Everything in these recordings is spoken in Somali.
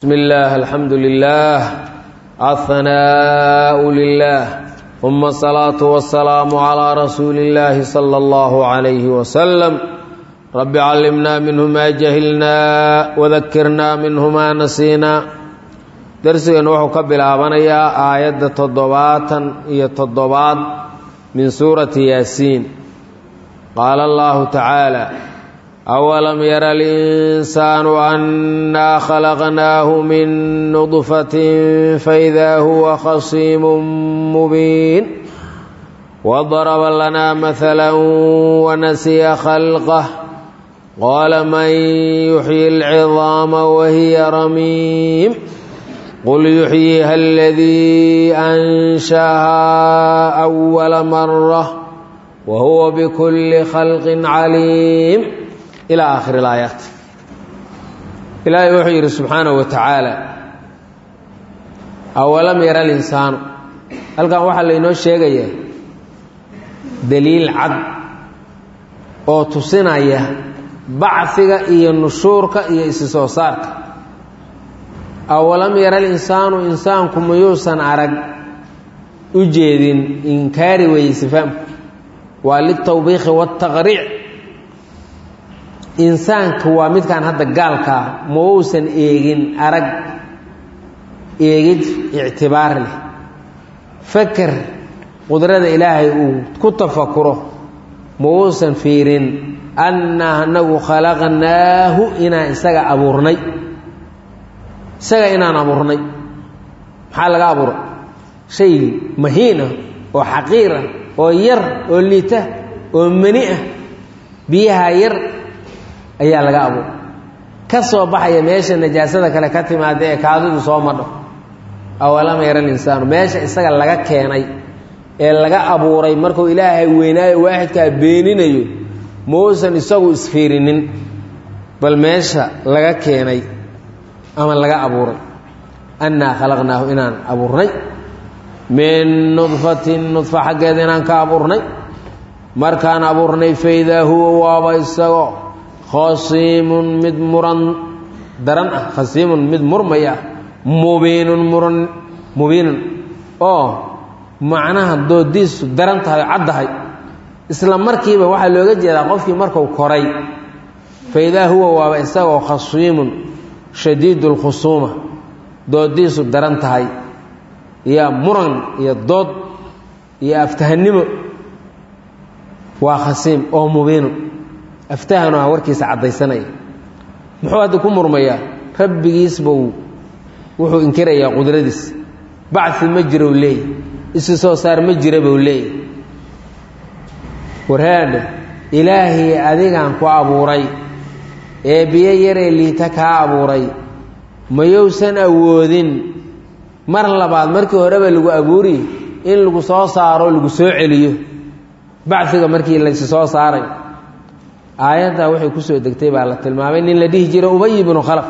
بسم الله الحمد لله الثناء لله ثم الصلاة والسلام على رسول الله صلى الله عليه وسلم رب علمنا منه ما جهلنا وذكرنا منه ما نسينا درسنا وحو كبلابنيا آية تضباطا هي تضباط من سورة ياسين قال الله تعالى أولم ير الإنسان أنا خلقناه من نطفة فإذا هو خصيم مبين وضرب لنا مثلا ونسي خلقه قال من يحيي العظام وهي رميم قل يحييها الذي أنشاها أول مرة وهو بكل خلق عليم إلى آخر الآيات إلهي wuxuu yidhi subxaanaه wa tacaala awalam yara linsaanu halkan waxaa laynoo sheegayaa daliil cad oo tusinaya bacfiga iyo nushuurka iyo isi soo saarka awalam yara linsaanu insaanku mayuusan arag u jeedin inkaari weeye sifaamku waa litawbiikhi waataqriic insaanka waa midkaan hadda gaalka ah ma uusan eegin arag eegid ictibaar leh faker qudrada ilaahay uu ku tafakuro ma uusan fiirin annaa anagu khalaqnaahu inaan isaga abuurnay isaga inaan abuurnay maxaa laga abuuray shay mahiin ah oo xaqiir ah oo yar oo liita oo mani ah biyaha yar ayaa laga abuuray ka soo baxaya meesha najaasada kale ka timaada ee kaadidu soo madho awalama yara linsaanu meesha isaga laga keenay ee laga abuuray markuu ilaahay weynaayo waaxidkaa beeninayo mauusan isagu isfiirinin bal meesha laga keenay ama laga abuuray annaa khalaqnaahu inaan abuurnay min nudfatin nudfa xaggeeda inaan ka abuurnay markaan abuurnay faidaa huwa waaba isagoo khasiimun mid muran daran ah khasiimun mid murmaya ah mubiinun muran mubiinun oo macnaha doodiisu daran tahay oo caddahay isla markiiba waxaa looga jeedaa qofkii marku koray fa idaa huwa waaba isagoo khasiimun shadiidu lkhusuuma doodiisu daran tahay iyo muran iyo dood iyo aftahannimo waa khasiim oo mubiinun aftahanu ah warkiisa caddaysanaya muxuu hadda ku murmayaa rabbigiis buu wuxuu inkirayaa qudradiis bacfi ma jiro u leeyahy isi soo saar ma jira buu leeyahy warhaadhe ilaahii adigaan ku abuuray ee biyo yaree liita kaa abuuray mayousan awoodin mar labaad markii horeba lagu abuuriy in lagu soo saaro lagu soo celiyo bacfiga markii laysi soo saaray aayaddaa waxay ku soo degtay baa la tilmaamay nin la dhihi jiro ubay ibnu khalaf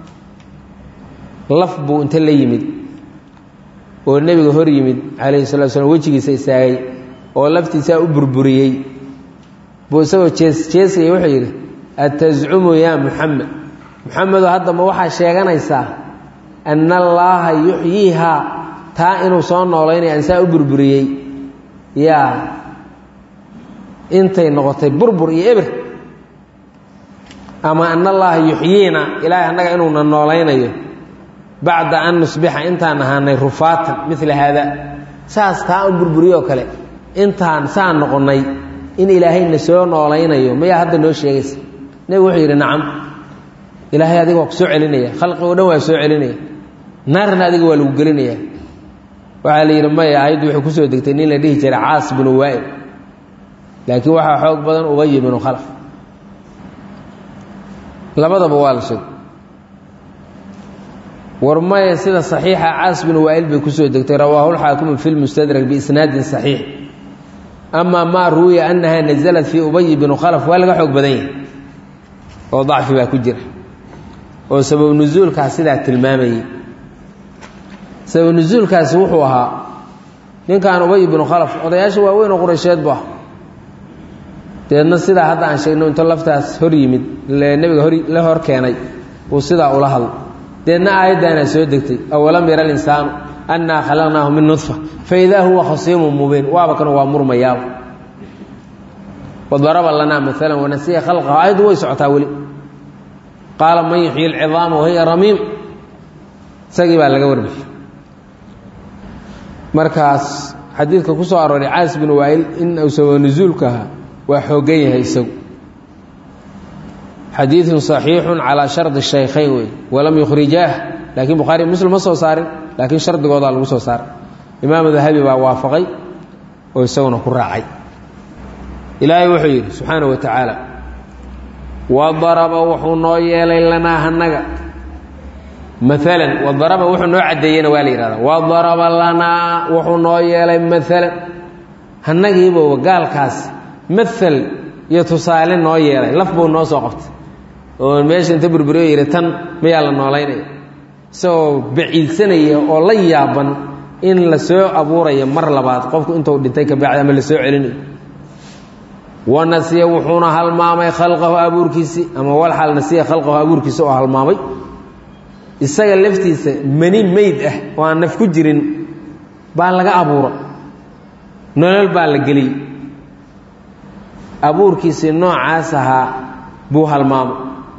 laf buu inta la yimid oo nebiga hor yimid calayhi salatu slam wejigiisa istaagay oo laftiisaa u burburiyey buu isagoo jees jeesaya wuxuu yidhi atascumu yaa muxamed muxamedo hadda ma waxaa sheeganaysaa anna allaaha yuxyiihaa taa inuu soo noolaynaya ansaa u burburiyey yaa intay noqotay burbur iyo eber ama ana allaaha yuxyiina ilaahay annaga inuuna noolaynayo bacda an nusbixa intaan ahaanay rufaatan mila haada saas taa un burburiyoo kale intaan saan noqonnay in ilaahayna soo noolaynayo mayaa hadda noo sheegaysa nebigu wuxuu yidhi nacam ilaahay adiga waa ku soo celinaya khalqigo dhan waa soo celinaya naarna adiga waa lagu gelinaya waxaa la yidhi maya ayaddu waxay kusoo degtay nin la dhihi jiray caas binu waa'il laakiin waxaa xoog badan ubay binu khalaf labadaba waa la sheegay war maya sida saxiixa caas binu waa'il bay kusoo degtay rawaahulxaakimu fi lmustadrak biisnaadin saxiix amaa maa ruwiya annaha nasalat fii ubay binu khalaf waa laga xoog badan yahay oo dacfi baa ku jira oo sabab nusuulkaas sidaa tilmaamayey sabab nusuulkaasi wuxuu ahaa ninkan ubay binu khalaf odayaasha waaweyn oo quraysheed bu ah deedna sidaa hadda aan sheegno intuu laftaas hor yimid nebiga hor la hor keenay uu sidaa ula hadlo deedna aayaddaanaa soo degtay awalam yara alinsaanu annaa khalaqnaahu min nudfa faidaa huwa khasiimun mubiin waaba kan waa murmayaaba wadaraba lanaa maalan wanasiya khalqahu aayaddu way socotaa weli qaala man yuxyi alcidaama wahiya ramiim isagii baa laga warbixi markaas xadiidka ku soo arooray caas bin waa'il in uu sababa nusuulka ahaa waa xooggan yahay isagu xadiidun saxiixun calaa shardi shaykhayn wey walam yukhrijaah laakiin bukhaari muslim ma soo saarin laakiin shardigoodaa lagu soo saaray imaamu dahabi baa waafaqay oo isaguna ku raacay ilaahay wuxuu yidhi subxaana wa tacaala wadaraba wuxuu noo yeelay lanaa hanaga maalan wadaraba wuxuu noo caddeeyena waa la yidhahdaa wadaraba lanaa wuxuu noo yeelay maalan hannagiiba gaalkaas maal iyo tusaale noo yeelay laf buu noo soo qabtay oo meesha inta burburiyo yidhi tan mayaa la noolaynaya isagoo baciidsanaya oo la yaaban in la soo abuuraya mar labaad qofku intuu dhintay ka bacdi ama la soo celinayo wanasiya wuxuuna halmaamay khalqahu abuurkiisii ama walxal nasiya khalqahu abuurkiisa oo halmaamay isaga laftiisa mani meyd ah oo aan naf ku jirin baa laga abuura nolol baa la geliyey abuurkiisii noocaas ahaa buu halmaamay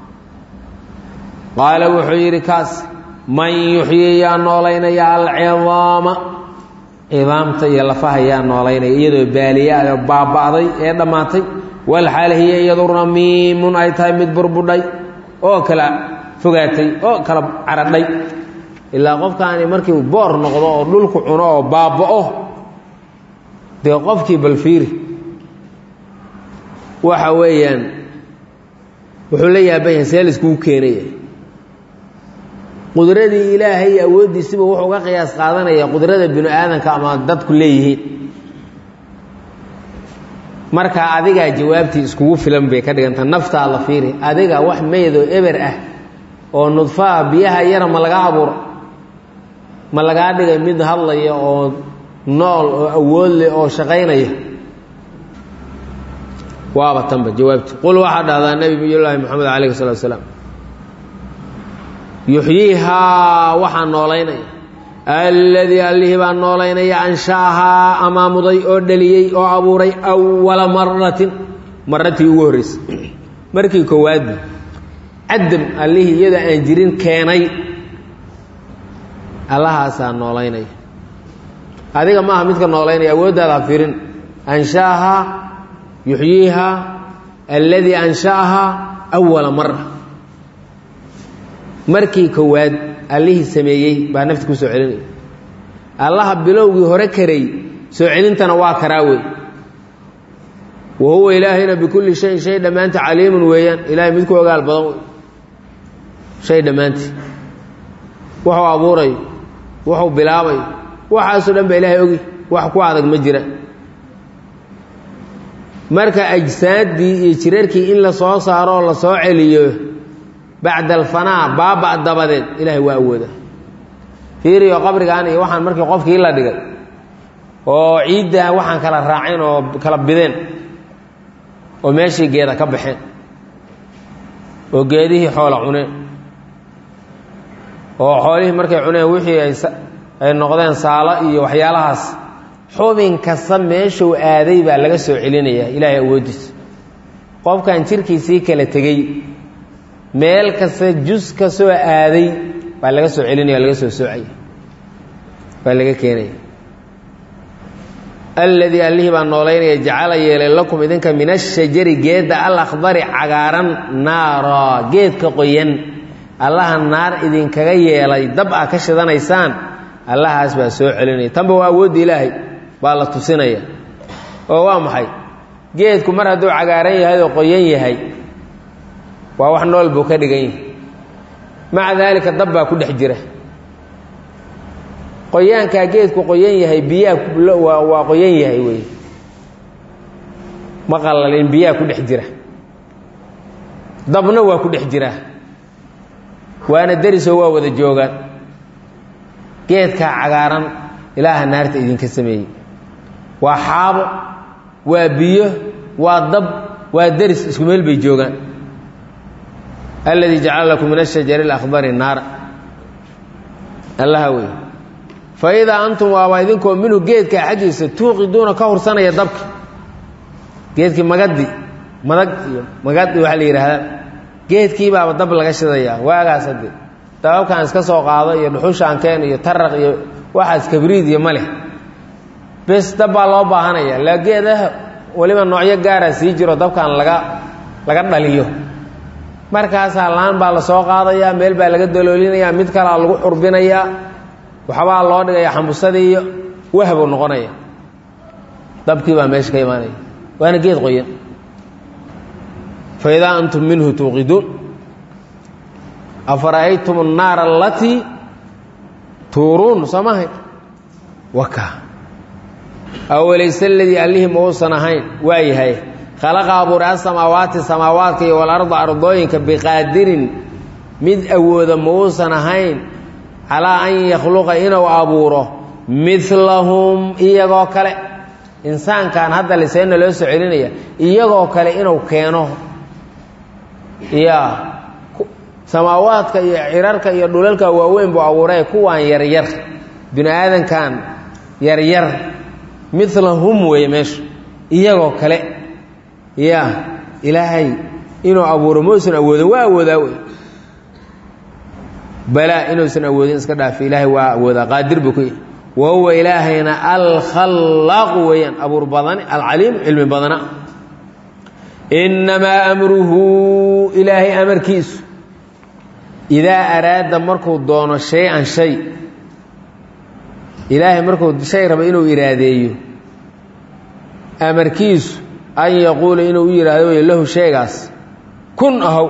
qaala wuxuu yidhi kaas man yuxyi yaa noolaynaya alcidaama cidaamta iyo lafaha yaa noolaynaya iyadoo baaliyaada baaba'day ee dhammaatay walxaal hiya iyadu ramiimun ay tahay mid burbudhay oo kala fogaatay oo kala caradhay ilaa qofkaani markii boor noqdo oo dhulku cuno oo baaba'o dee qofkii balfiiri waxa weeyaan wuxuu la yaaban yahay see laiskugu keenaya qudradii ilaahay iyo awooddiisiba wuxuu uga qiyaas qaadanaya qudrada binu aadanka ama dadku leeyihiin marka adigaa jawaabtii iskugu filan bay ka dhiganta naftaa la fiiri adiga wax meydoo eber ah oo nudfaha biyaha yara ma laga abuuro ma lagaa dhigay mid hadlaya oo nool oo awood leh oo shaqaynaya waaba tanba jawaabti qul waxaa dhahdaa nebi llaahi moxamed calayhi salatu asalaam yuxyiihaa waxaa noolaynaya alladii allihii baa noolaynaya ansha'ahaa amaamuday oo dhaliyey oo abuuray awala maratin maratii ugu horreysay markii koowaadbi cadam allihii iyadoo aan jirin keenay allahaasaa noolaynaya adiga maaha midka noolaynaya awooddaada ha firin ansha'ahaa yuxyiihaa alladii ansha'ahaa awala mara markii koowaad allihii sameeyey baa nafti ku soo celinaya allaha bilowgii hore karay soo celintana waa karaa wey wa huwa ilaahayna bikulli shayin shay dhammaanta caliimun weeyaan ilaahay mid ku ogaal badan wey shay dhammaantii wuxuu abuurayo wuxuu bilaabayo waxaasoo dhan ba ilaahay ogi wax ku adag ma jira marka ajsaaddii iyo jirarkii in la soo saaro oo la soo celiyo bacda alfanaa baaba dabadeed ilaahay waa awooda fiiriyo qabrigan iyo waxaan markii qofkii la dhigay oo ciidda waxaan kala raaceen oo kala bideen oo meeshii geeda ka baxeen oo geedihii xoola cuneen oo xoolihii markay cuneen wixii ay noqdeen saalo iyo waxyaalahaas xubin kasta meeshuu aaday baa laga soo celinayaa ilaahay awooddiisa qofkan jirkiisii kala tegey meel kasta jus ka soo aaday baa laga soo celinaya laga soo soocaya baa laga keenaya alladii allihii baa noolaynaya jacala yeelay lakum idinka min ashajari geedda alakhdari cagaaran naara geedka qoyan allaha naar idinkaga yeelay dab ah ka shidanaysaan allahaas baa soo celinaya tanba waa awoodda ilaahay baa la tusinaya oo waa maxay geedku mar hadduu cagaaran yahay oo qoyan yahay waa wax nool buu ka dhigan yahay maca daalika dab baa ku dhex jira qoyaankaa geedku qoyan yahay biyaha waa qoyan yahay wey ma qalalin biyaha ku dhex jira dabna waa ku dhex jira waana derisoo waa wada joogaan geedkaa cagaaran ilaaha naarta idinka sameeyey waa xaabo waa biyo waa dab waa deris isku meel bay joogaan alladii jacala lakum min ashajari alakhdari naara allaha wey fa idaa antum waaba idinkoo minhu geedka xaggiisa tuuqiduuna ka hursanaya dabki geedkii magadi madag iyo magadi waxaa la yidhaahdaa geedkii baaba dab laga shidayaa waagaas hadde dababkaan iska soo qaado iyo dhuxushaankeen iyo taraq iyo waxaas kabriid iyo maleh bes dab baa loo baahanaya la geedaha weliba noocyo gaaraa sii jiro dabkan laga laga dhaliyo markaasaa laan baa la soo qaadayaa meel baa laga daloolinayaa mid kalaa lagu xurbinayaa waxbaa loo dhigaya xambusadii iyo wahbuu noqonaya dabkii baa meesha ka imaanaya waana geed qoyan fa idaa antum minhu tuuqiduun afara'aytum annaara alatii tuuruun soo mahay waka awalayse aladii allihii ma uusan ahayn waa yahay khalaqa abuuray asamaawaati samaawaadka iyo walarda ardooyinka biqaadirin mid awooda ma uusan ahayn calaa an yakhluqa inuu abuuro midlahum iyagoo kale insaankan hadda liseena loo soo celinaya iyagoo kale inuu keeno ya samaawaadka iyo cirarka iyo dhulalka waaweyn buu abuuray kuwaan yaryar bini aadankan yaryar milahum weeye meeshu iyagoo kale ya ilaahay inuu abuuro mausan awoodin waa awoodaa wey balaa inuusan awoodin iska dhaafi ilaahay waa awoodaa qaadir buu ku yahy wa huwa ilaahayna alkhallaaqu weeyaan abuur badani alcaliim cilmi badana innamaa amruhu ilaahay amarkiisu idaa araada markuu doono shay-an shay ilaahay markuu shay raba inuu iraadeeyo amarkiisu an yaquula inuu u yidhaahdo wey lahu shaygaas kun ahow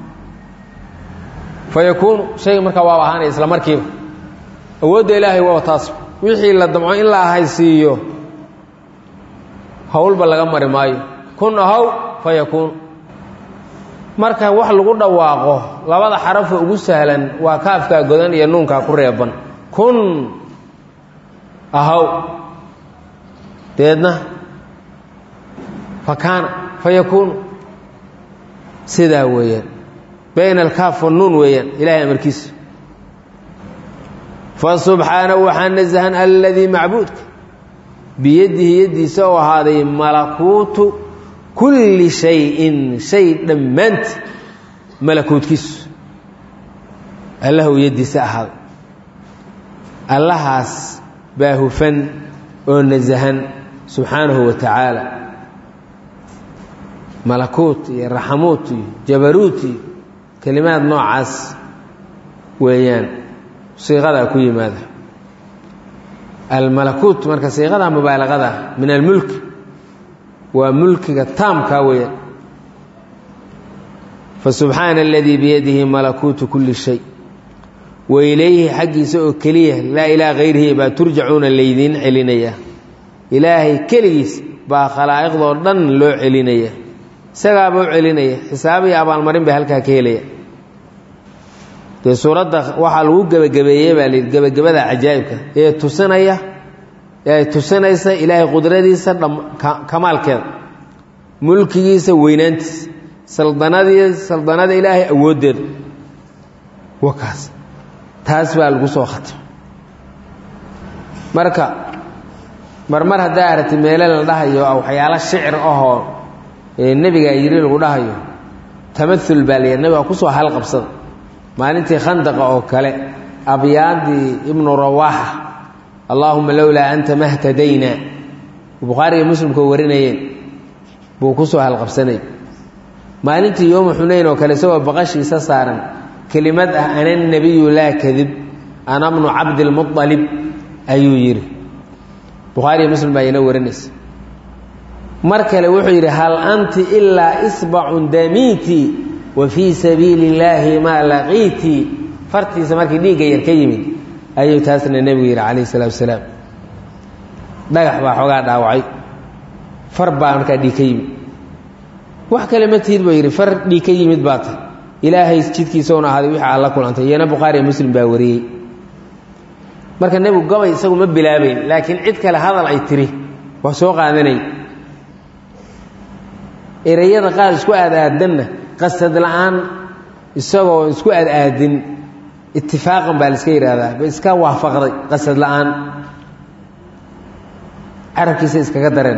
fa yakuunu shayga markaa waaba ahaanaya isla markiiba awoodda ilaahay waa taas wixii la damco in la ahaysiiyo howlba laga mari maayo kun ahow fa yakuunu marka wax lagu dhawaaqo labada xarafo ugu sahlan waa kaafkaa godan iyo nuunkaa ku reeban kun ahaw deedna fa kaana fa yakuunu sidaa weeyaan bayna alkaaf wannuun weeyaan ilahay amarkiisa fa subxaanahu waxaa nasahan aladii macbuudka biyadihi yaddiisa oo ahaaday malakuutu kulli shayin shay dhammaanti malakuutkiisu allahu yaddiisa ahaaday allahaas baa hufan oo nasahan subxaanahu wa tacaala malakuut iyo raxamuut iyo jabaruut iyo kelimaad noocaas weeyaan siiqadaa ku yimaada almalakuut marka siiqada mubaalaqada min almulki waa mulkiga taamkaa weeyaan fasubxaana aladii biyadihi malakuutu kulli shay wa ilayhi xaggiisa oo keliya laa ilaa hayrihi baa turjacuuna laydiin celinaya ilaahay keligiis baa khalaa'iqdoo dhan loo celinaya isagaaba u celinaya xisaab iyo abaalmarin bay halkaa ka helaya dee suuradda waxaa lagu gebagabeeyey baa layidhi gebagabada cajaa'ibka ee tusinaya ee ay tusinaysa ilaahay qudradiisa kamaalkeeda mulkigiisa weynaantiisa saldanadii saldanada ilaahay awooddeeda wakaas taas baa lagu soo khatimay marka marmar haddaa aragti meele la dhahayo waxyaalo shicir ahoo nebigaa yidhi lagu dhahayo tamaul baa la yidhi nebiga kusoo halqabsada maalintii khandaqa oo kale abyaadii ibnu rawaaxa allaahuma lowlaa anta mahtadayna bukhaariga muslimkoo warinayeen buu kusoo halqabsanay maalintii yooma xunayn oo kale isagoo baqashiisa saaran kelimad ah ana nebiyu laa kadib ana bnu cabdilmualib ayuu yidhi bukhaariya muslim baa ina warinaysa mar kale wuxuu yidhi hal anti ilaa isbacun damiiti wa fii sabiili illaahi maa laqiitii fartiisa markii dhiigga yar ka yimid ayuu taasna nebigu yidhi calayh isalaatu wasalaam dhagax baa xoogaa dhaawacay far baa markaa dhiig ka yimid wax kale ma tihid buu yidhi far dhiig ka yimid baa tay ilaahay jidkiisauna ahaaday wixii aad la kulantay iyana bukhaariya muslim baa wariyey marka nebigu gabay isagu ma bilaabayn laakiin cid kale hadal ay tiri waa soo qaadanay ereyada qaar isku aad-aadanna qasad la-aan isagoo isku aad-aadin itifaaqan baa la iska yidhaahdaa ba iska waafaqday qasad la-aan carabkiisa iskaga dareen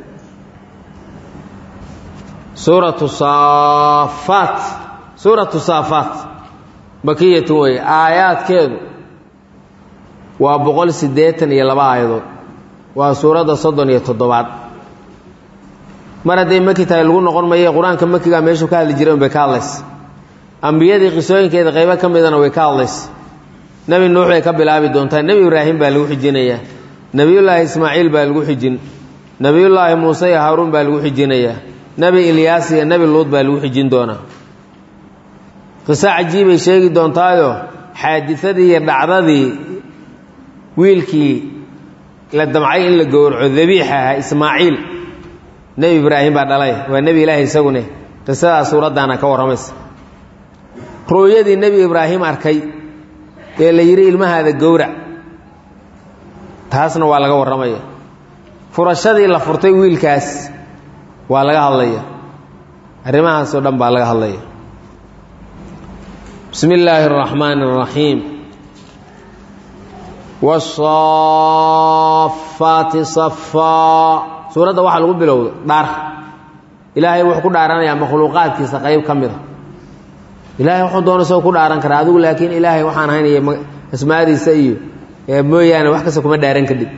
suuratu saafaat suuratu saafaat makiyatu wey aayaadkeedu waa boqol siddeetan iyo laba aayadood waa suuradda soddon iyo toddobaad mar hadday maki tahay lagu noqon maye qur-aanka makigaa meeshuu ka hadli jiray un bay ka hadlaysa ambiyadii qisooyinkeeda qaybo ka midana way ka hadlaysa nebi nuux bay ka bilaabi doontaa nebi ibraahim baa lagu xijinayaa nebiyullaahi ismaaciil baa lagu xijin nebiyullaahi muuse iyo haaruun baa lagu xijinayaa nebi ilyaas iyo nebi luud baa lagu xijin doonaa qiso cajiibay sheegi doontaayo xaadisadii iyo dhacdadii wiilkii la damcay in la gowraco dabiixa ahaa ismaaciil nebi ibraahim baa dhalay waa nebi ilaahi isagune qisadaa suuraddaana ka warramaysa ru'yadii nebi ibraahim arkay ee la yidhi ilmahaada gowrac taasna waa laga warramaya furashadii la furtay wiilkaas waa laga hadlaya arrimahaasoo dhan baa laga hadlaya bismi illaahi araxmaani araxiim wasaafaati safaa suuradda waxaa lagu bilowda dhaar ilaahay wuxuu ku dhaaranayaa makhluuqaadkiisa qayb ka mida ilaahay wuxuu doona isagoo ku dhaaran karaa adigu laakiin ilaahay waxaan ahayn iyo asmaadiisa iyo mooyaane wax kasta kuma dhaaran kadhib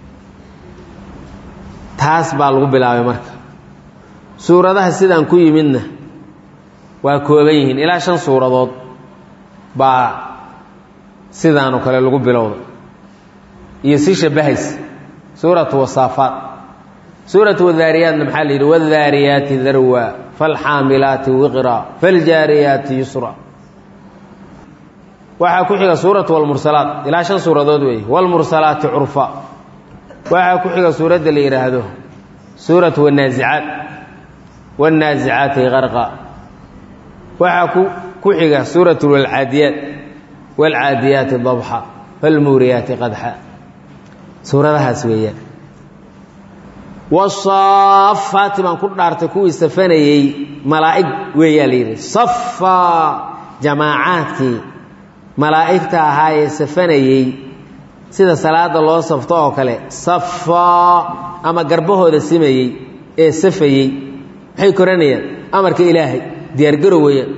taas baa lagu bilaabay marka suuradaha sidaan ku yimidna waa kooban yihiin ilaa shan suuradood baa sidaanoo kale lagu bilowda iyo si shabahaysa suuratu wasaafaat suuratu wadaariyaatna maxaa la yidhi wadaariyaati darwa falxaamilaati wiqra faljaariyaati yusra waxaa ku xiga suuratu walmursalaat ilaa shan suuradood weeye walmursalaati curfa waxaa ku xiga suuradda la yidhaahdo suuratu wanaasicaat wanaasicaati qarqa waxaa ku xiga suuratu walcaadiyaat waalcaadiyaati dabxa falmuuriyaati qadxa suuradahaas weeyaan wasaafaati baan ku dhaartay kuwii safanayey malaa'ig weeyaa la yidhi safaa jamaacaadkii malaa'igta ahaa ee safanayey sida salaada loo safto oo kale safaa ama garbahooda simayey ee safayey maxay koranayaan amarka ilaahay diyaargarow weeyaan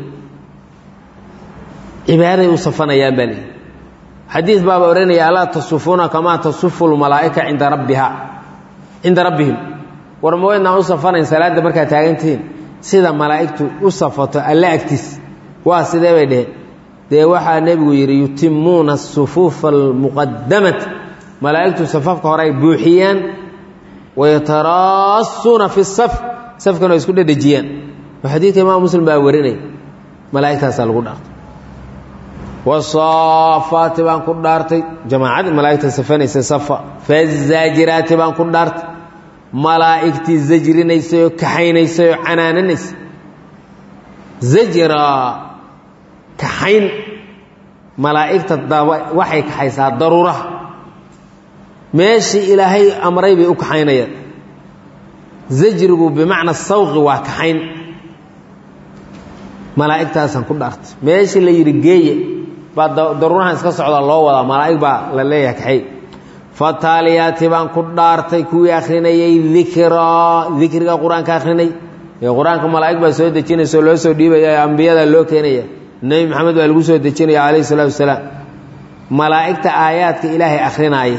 cibaaday u safanayaan baa lihi xadiis baaba odhanaya alaa tasufuuna kamaa tasufu lmalaa'ika cinda rabbiha cinda rabbihim war ma waydnaan u safanayn salaadda markaad taagantihiin sida malaa'igtu u safato alle agtiis waa sidee bay dheheen dee waxaa nebigu yidhi yutimuuna asufuufa almuqadamata malaa'igtu safafka hore ay buuxiyaan wayataraasuuna fi saf safkana ay isku dhedhejiyaan oo xadiidka imaam muslim baa warinaya malaa'igtaasaa lagu dhaartay wasaafaati baan ku dhaartay jamaacadii malaa'igta safanaysa safa fazaajiraati baan ku dhaartay malaa'igtii zajrinaysay oo kaxaynaysay oo canaananaysay zajra kaxayn malaa'igta daba waxay kaxaysaa daruuraha meeshii ilaahay amray bay u kaxaynayaan zajrigu bimacna sawqi waa kaxayn malaa'igtaasaan ku dhaartay meeshii la yidhi geeye baa daruurahan iska socdaa loo wadaa malaa'ig baa la leeyahay kaxay fataaliyaati baan ku dhaartay kuwii akhrinayay dikraa dikriga qur-aanka akhrinay ee qur-aanka malaa'ig baa soo dejinaysa oo loo soo dhiibaya ambiyadaa loo keenaya nebi maxamed baa lagu soo dejinaya calayhi salaatu wasalaam malaa'igta aayaadka ilaahay akrinaaya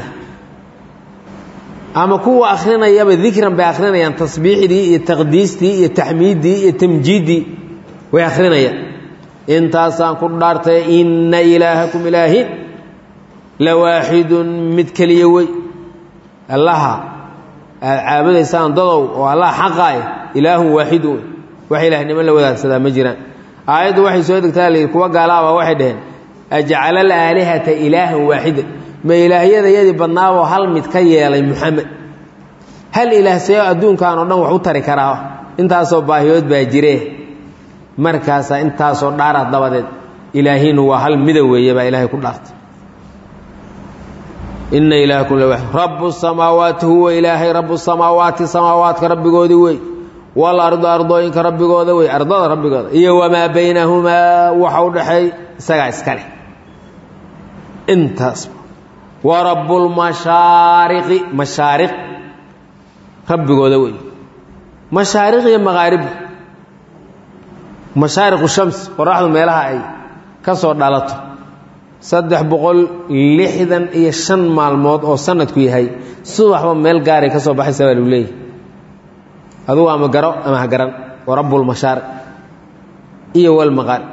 ama kuwa akhrinayaba dikran bay akhrinayaan tasbiixdii iyo taqdiistii iyo taxmiiddii iyo tamjiiddii way akhrinayaan intaasaan ku dhaartay inna ilaahakum ilaahin la waaxidun mid keliya wey allaha aad caabudaysaan dadow oo allah xaqaay ilaahun waaxidun wey wax ilaahnimo la wadaagsadaa ma jiraan aayaddu waxay soo degtaa layidhi kuwa gaalaaba waxay dhaheen ajcala alaalihata ilaahan waaxida ma ilaahyadayadii badnaaboo hal mid ka yeelay muxamed hal ilaah see adduunkan oo dhan wax u tari karaa intaasoo baahiyood baa jire markaasaa intaasoo dhaara dabadeed ilaahinu waa hal mida weeye baa ilaahay ku dhaartay ina ilaahakum la rabu samaawaati huwa ilaahay rabu samaawaati samaawaadka rabbigoodii wey walardu ardooyinka rabbigooda wey ardada rabbigooda iyo wamaa baynahumaa waxa u dhexeey isagaa iska leh intaas wa rabbulmashaariqi mashaariq rabbigooda wey mashaariq iyo maqaarib mashaariqu shams qoraxdu meelaha ay ka soo dhalato saddex boqol lixdan iyo shan maalmood oo sanadku yahay subaxba meel gaaray ka soo baxaysa baa lagu leeyahy adugu ama garo ama ha garan wa rabbulmashaariq iyo walmaqaarib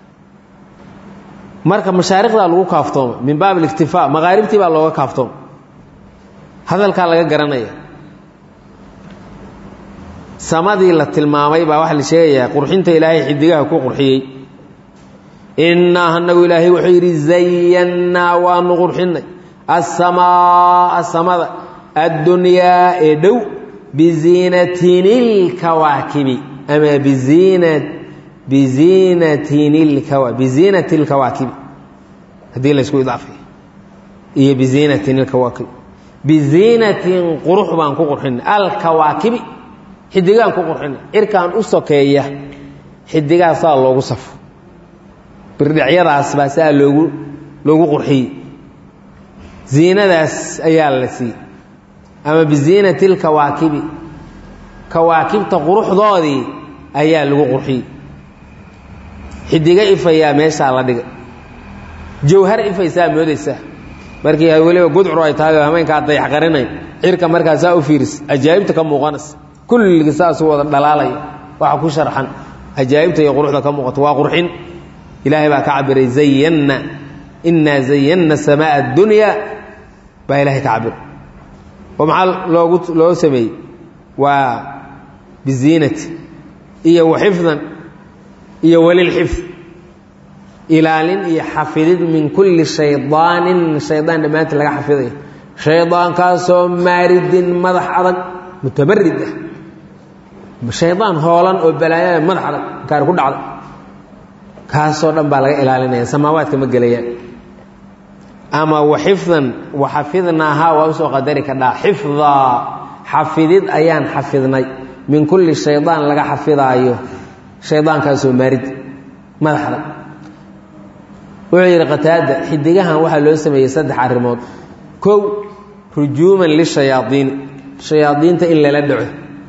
marka mashaariqdaa lagu kaaftooma min baab aliktifaa maqaaribtii baa looga kaaftooma hadalkaa laga garanaya samadii la tilmaamay baa waxaa la sheegayaa qurxinta ilaahay xidigaha ku qurxiyey innaa anagu ilaahay wuxuu yidhi zayannaa waanu qurxinnay asamaaa samada addunyaa ee dhow biziinatin ilkawaakibi ama biziina biziinatin ilkawa biziinati ilkawaakibi haddii la ysku idaafay iyo biziinatin ilkawaakibi biziinatin qurux baan ku qurxinay alkawaakibi xidigaan ku qurxinay cirkaan u sokeeya xidigaha saa loogu safo birdhicyadaas baa saa loogu loogu qurxiyey ziinadaas ayaa la siiyey ama biziinati lkawaakibi kawaakibta quruxdoodii ayaa lagu qurxiyey xidiga ifayaa meeshaa la dhigay jawhar ifaysaa moodaysaa markii weliba gudcur ay tahay oo hameenkaa dayax qarinay cirka markaasaa u fiiris ajaa'ibta ka muuqanaysa kulligii saasu wada dhalaalaya waxa ku sharxan ajaa'ibta iyo quruxda ka muuqato waa qurxin ilaahay baa ka cabiray zayanna innaa zayanna samaa addunya baa ilahay ka cabiray oo maxaa loogu loo sameeyey waa biziinati iyo waxifdan iyo walilxifd ilaalin iyo xafidid min kulli shaydaanin shaydaan dhammaantii laga xafidayo shaydaankaasoo maaridin madax adag mutabarid ah shaydaan hoolan oo balaayada madax adag kaari ku dhacda kaasoo dhan baa laga ilaalinaya samaawaadka ma gelayaan ama waxifdan waxafidnaahaa waa usoo qadari kadhaa xifdaa xafidid ayaan xafidnay min kulli shaydaan laga xafidaayo shaydaankaasoo maarid madax adag wuxuu yidhi qataada xidigahan waxaa loo sameeyey saddex arrimood kow rujuuman lishayaadiini shayaadiinta in lala dhaco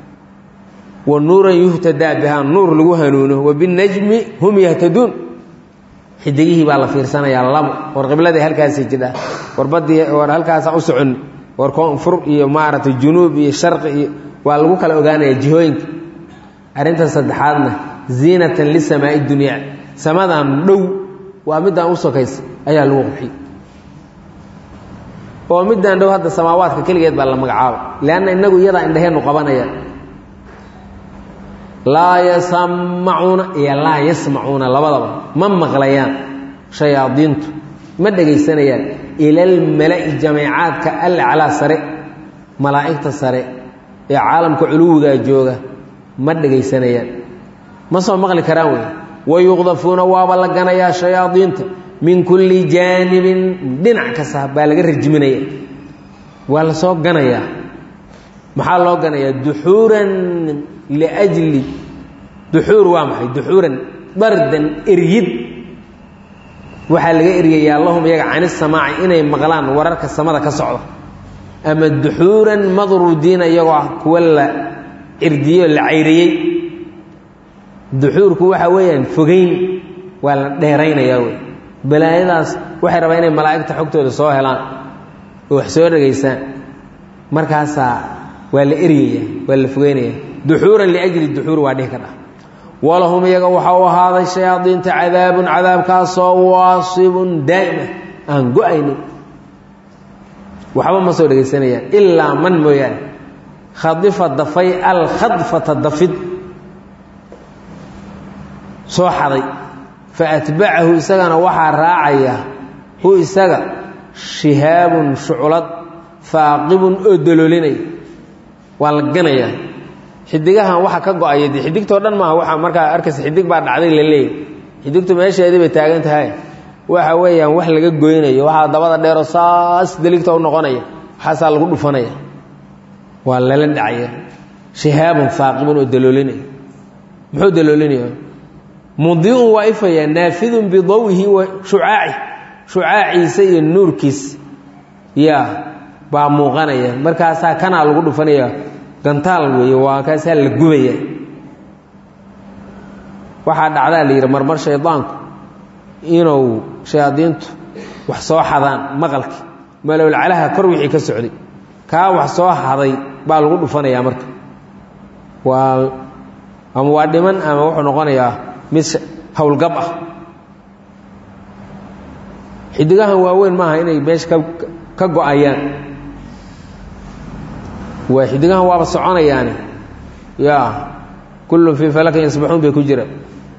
wa nuuran yuhtadaa bihaa nuur lagu hanuuno wa binajmi hum yahtaduun xidigihii baa la fiirsanayaa labo war qibladii halkaasii jidhaa war badii war halkaasa u socon war koonfur iyo maaragtay junuub iyo sharqi iyo waa lagu kala ogaanaya jihooyinka arrinta saddexaadna ziinatan lisamaai dunyaa samadan dhow waa midaan u sokaysa ayaa lagu qurxiyey oo midaan dhow hadda samaawaadka keligeed baa la magacaabay leanna innagu iyadaa indhaheennu qabanaya laa yasamacuuna iyo laa yasmacuuna labadaba ma maqlayaan shayaadiintu ma dhegaysanayaan ilalmala'i jameecaadka alaclaa sare malaa'igta sare ee caalamka culuwigaa jooga ma dhegaysanayaan ma soo maqli karaan wey wayuqdafuuna waaba la ganayaa shayaadiinta min kulli jaanibin dhinac kasta baa laga rajiminaya waa la soo ganayaa maxaa loo ganayaa duxuuran liajli duxuur waa maxay duxuuran dardan eryid waxaa laga eryayaa lahum iyaga canisamaaci inay maqlaan wararka samada ka socda ama duxuuran madruudiina iyagoo ah kuwa la cirdiyo la cayriyey duxuurku waxa weeyaan fogeyn waa la dheeraynayaa wey balaayadaas waxay rabaa inay malaa'igta xogtooda soo helaan oo wax soo dhegaysaan markaasaa waa la eryaya waa la fogeynaya duxuuran liajli duxuur waa dhihi ka dhah walahum iyaga waxa u ahaaday shayaadiinta cadaabun cadaabkaasoo waasibun daa'ima aan go-aynin waxba ma soo dhegaysanayaan ilaa man mooyaane khadifa dafay alkhadfata dafid soo xaday fa atbacahu isagana waxaa raacaya hu isaga shihaabun shuclad faaqibun oo daloolinaya waa la ganayaa xidigahan waxa ka go-aya de xidigtoo dhan maaha waxa markaa arkaysa xidig baa dhacday la leeyahy xidigtu meesheedii bay taagan tahay waxa weeyaan wax laga goynayo waxaa dabada dheero saas deligta u noqonaya waxaasaa lagu dhufanaya waa lala dhacaya shihaabun faaqibun oo daloolinaya muxuu daloolinaya mudiun waa ifaya naafidun bidawihi wa shucaaci shucaaciisa iyo nuurkiis yaa baa muuqanaya markaasaa kanaa lagu dhufanaya gantaal weeye waa kaasaa la gubaya waxaa dhacdaa la yidhi marmar shaydaanku inuu shayaadiintu wax soo xadaan maqalki malowlcalaha kor wixii ka socday kaa wax soo haday baa lagu dhufanayaa marka waa ama waa dhiman ama wuxuu noqonayaa mid howlgab ah xidigahan waaweyn maaha inay meesha ka ka go-ayaan waa xidigahan waaba soconayaani ya kullun fii falakin yasbaxuun bay ku jiraan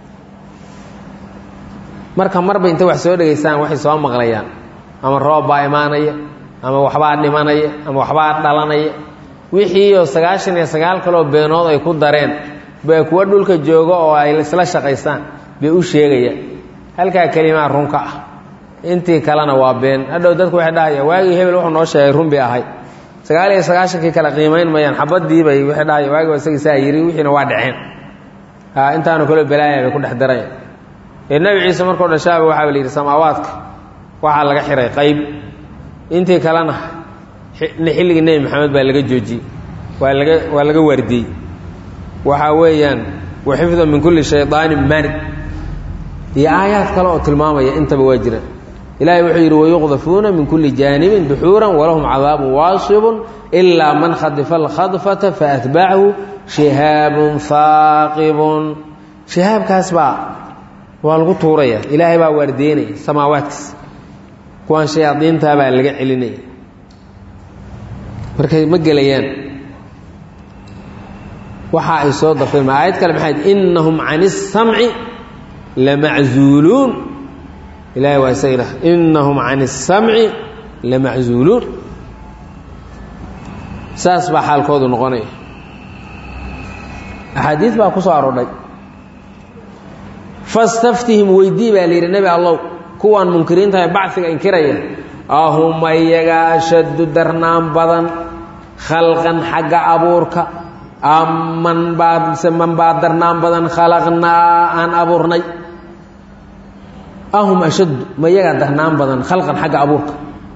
marka marba intay wax soo dhegaystaan waxay soo maqlayaan ama roob baa imaanaya ama waxbaa dhimanaya ama waxbaa dhalanaya wixiioo sagaashan iyo sagaal kaloo beenood ay ku dareen baa kuwa dhulka jooga oo ay isla shaqaystaan bay u sheegayaan halkaa kelimaa runka ah intii kalena waa been hadhow dadku waxay dhahaya waagii hebel wuxuu noo sheegay run bay ahay sagaal iyo sagaashankii kale qiimayn mayaan xabadiibay waxay dhahaya waagi isagii saa yiri wixiina waa dhaceen intaanu kaloo balaaya bay ku dhex darayaan ee nebi ciise markuu dhashaaba waxaa la yidhi samaawaadka waxaa laga xiray qayb intii kalena xilligii nebi maxamed baa laga joojiyey waa laga waa laga waardiyey waxaa weeyaan wa xifda min kulli shaydaanin marid iyo aayaad kale oo tilmaamaya intaba waa jiraan ilahay wuxuu yidhi wayuqdafuuna min kulli jaanibin duxuuran walahum cadaabun waasibun ilaa man khadifa alkhadfata faatbacahu shihaabun haaqibun shihaabkaas baa waa lagu tuuraya ilaahay baa waardeynaya samaawaadkiis kuwaan shayaadiintaa baa laga celinaya markay ma gelayaan waxa ay soo dartay ma aayad kale maxay innahum can الsamci lamaczuuluun ilahay waa isagina innahum can الsamci lamaczuuluun saas baa xaalkoodu noqonaya axaadiis baa ku soo aroodhay fastaftihim weydii baa la yidhi nebi allow kuwaan munkiriinta ee bacfiga inkiraya ahuma iyaga ashaddu darnaan badan khalqan xagga abuurka amman baa mise man baa darnaan badan khalaqnaa aan abuurnay ahum ashaddu ma iyagaa darnaan badan khalqan xagga abuurka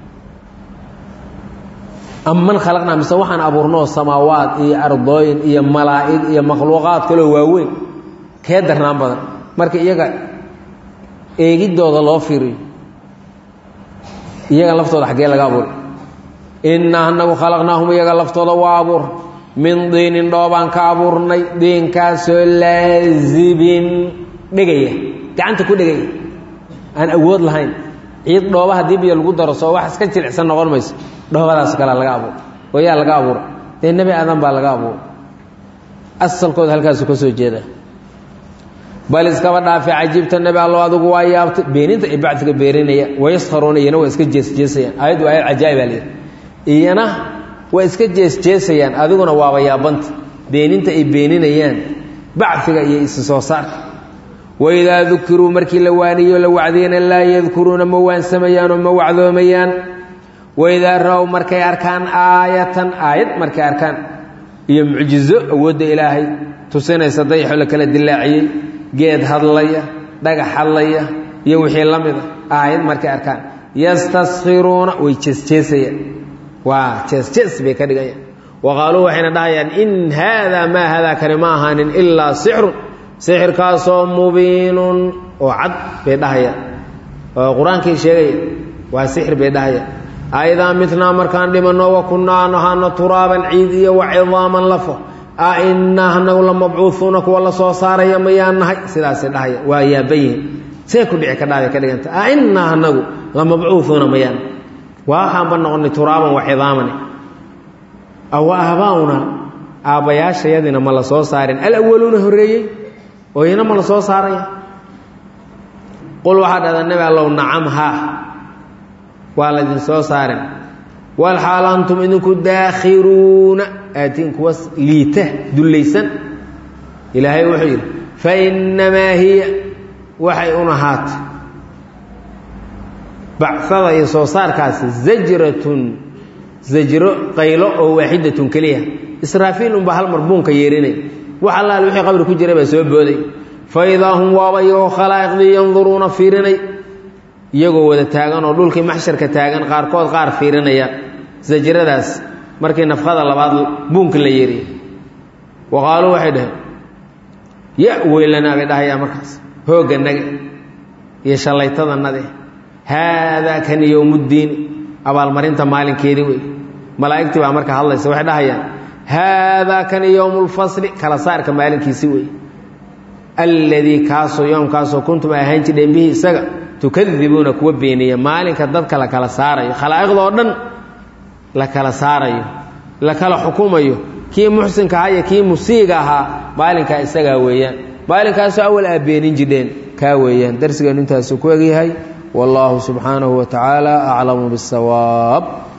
amman khalaqnaa mise waxaan abuurnoo samaawaad iyo ardooyin iyo malaa'ig iyo makhluuqaad kaloo waaweyn kee darnaan badan marka iyaga eegiddooda loo fiiriyo iyaga laftooda xaggee laga abuuray innaa anagu khalaqnaahum iyaga laftooda waa abuur min diinin dhoobaan ka abuurnay diinkaasoo laazibin dhegaya gacanta ku dhegaya aan awood lahayn ciid dhooba haddii biyo lagu daro soo wax iska jilicsan noqon mayso dhoobadaas kalea laga abuuray oo yaa laga abuuray dee nebi aadan baa laga abuuray asalkooda halkaasu ka soo jeeda bal iskaba dhaafe cajiibta nebi allo adigu waa yaabtay beeninta ay bacdiga beeninaya wayaskharuuna iyana waa iska jeesjeesayaan aayaddu aayad cajaa'ib baa layidhi iyana waa iska jeesjeesayaan adiguna waaba yaabanta beeninta ay beeninayaan bacfiga iyo isi soo saarka waidaa dukiruu markii la waaniyo la wacdiyana laa yadkuruuna ma waansamayaanoo ma wacdoomayaan waidaa ra-w markay arkaan aayatan aayad markay arkaan iyo mucjizo awoodda ilaahay tusinaysa dayaxo la kala dilaaciyey geed hadlaya dhagax hadlaya iyo wixii la mida aayad markay arkaan yastaskiruuna way jeesjeesayaan waa jeesjees bay ka dhigayaan wa qaaluu waxayna dhahayaan in haadaa maa haadaa kani ma ahaanin ilaa sixrun sixirkaasoo mubiinun oo cad bay dhahayaan oo qur-aankii sheegaya waa sixir bay dhahayaan aidaa mitnaa markaan dhimanno wa kunnaa nahaano turaaban ciid iyo wa cidaaman lafo a innaa anagu la mabcuuuuna kuwa la soo saaraya mayaan nahay sidaasay dhahaya waa yaaban yihin see ku dhici ka dhaabay ka dhiganta a innaa anagu la mabcuuuuna mayaan waxaanba noqonay turaaban wa cidaaman awa aabaa'una aabbayaashayadina ma la soo saarin alawaluuna horreeyey oo ina ma la soo saaraya qul waxaa dhahdaa nebi allow nacam haa waa laydin soo saarin walxaal antum idinku daakhiruuna aatiin kuwa liita dullaysan ilaahay wuxuu yidhi fa innamaa hiya waxay un ahaatay bacada iyo soo saarkaasi zajratun zajro qaylo oo waaxidatun keliya israafiil unbaa hal mar buunka yeerinay wax allaal wixii qabri ku jiray baa soo booday fa idaa hum waaba iyagoo khalaa'iqdii yanduruuna fiirinay iyagoo wada taagan oo dhulkii maxsharka taagan qaarkood qaar fiirinaya sajradaas markii nafqada labaad buunka la yeeriya wa qaaluu waxay dhaheen ya weylanaa bay dhahayaa markaas hoogga nage iyo shallaytadanade haadaa kan yowmuddiini abaalmarinta maalinkeedii wey malaa'igtii baa marka hadlaysa waxay dhahayaan haadaa kan yowmulfasli kala saarka maalinkiisi wey alladii kaasoo yoomkaasoo kuntum ay ahaan jidheen bihi isaga tukadibuuna kuwa beeniya maalinka dadka la kala saarayo khalaa'iqdoo dhan la kala saarayo la kala xukumayo kii muxsinka ahaa iyo kii musiiga ahaa maalinkaa isagaa weeyaan maalinkaasoo awal aa beenin jidheen kaa weeyaan darsigeenu intaasuu ku egyahay wallaahu subxaanahu wa tacaala aclamu biاsawaab